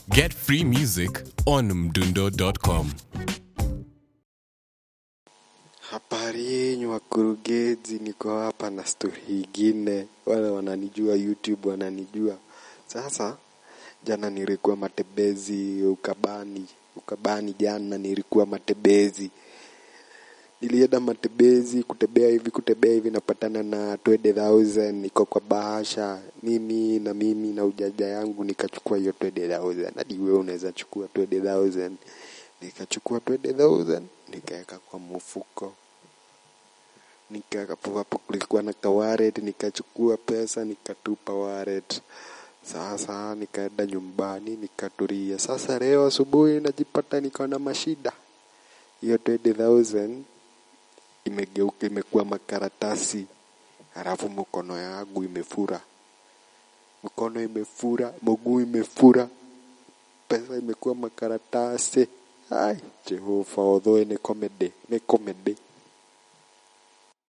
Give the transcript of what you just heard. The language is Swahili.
Get free music on mdundo.com. Habari yenyu wakurugenzi, niko hapa na stori ingine. Wale wananijua YouTube wananijua. Sasa jana nilikuwa matembezi Ukabani, Ukabani jana nilikuwa matembezi. Nilienda matembezi kutembea hivi kutembea hivi, napatana na 20,000 niko kwa bahasha, mimi na mimi na ujaja yangu nikachukua hiyo 20,000. Hadi wewe unaweza chukua 20,000. Nikachukua 20,000 nikaweka kwa mfuko nikapo hapo kulikuwa na kawaret nikachukua pesa nikatupa waret sasa nikaenda nyumbani nikatulia sasa leo asubuhi najipata niko na mashida hiyo 20000 imegeuka imekuwa makaratasi halafu mkono yangu imefura mkono imefura mguu imefura pesa imekuwa makaratasi ai jehova although ni comedy ni comedy